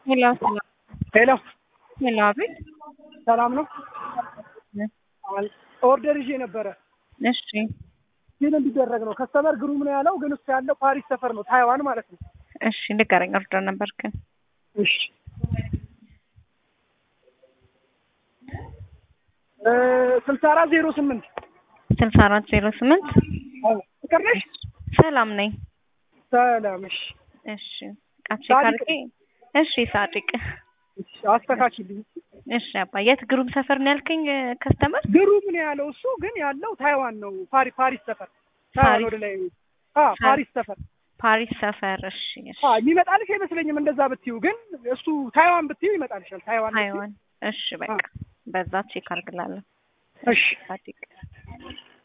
ሄሎ ሰላም ሄሎ ሄሎ፣ አቤት። ሰላም ነው። ኦርደር ይዤ ነበረ እሺ ግን እንዲደረግ ነው። ከስተመር ግሩም ነው ያለው፣ ግን እሱ ያለው ፓሪስ ሰፈር ነው፣ ታይዋን ማለት ነው። እሺ፣ ንገረኝ። ኦርደር ነበርክን? እሺ ስልሳ አራት ዜሮ ስምንት ስልሳ አራት ዜሮ ስምንት ፍቅር ነሽ? ሰላም ነኝ። ሰላም። እሺ እሺ ቃቼ ሳዲቅ ካርጌ እሺ፣ ሳዲቅ እሺ፣ አስተካክልኝ። እሺ። አባ የት ግሩም ሰፈር ነው ያልከኝ? ከስተመር ግሩም ነው ያለው እሱ፣ ግን ያለው ታይዋን ነው፣ ፓሪ ፓሪስ ሰፈር ታይዋን ፓሪስ። ወደ ላይ አ ፓሪስ ሰፈር ፓሪስ ሰፈር። እሺ እሺ። አ የሚመጣልሽ አይመስለኝም እንደዛ ብትዩ፣ ግን እሱ ታይዋን ብትዩ ይመጣልሻል። ታይዋን ብትዪው። ታይዋን። እሺ በቃ በዛ ቼክ አድርግላለሁ። እሺ ሳዲቅ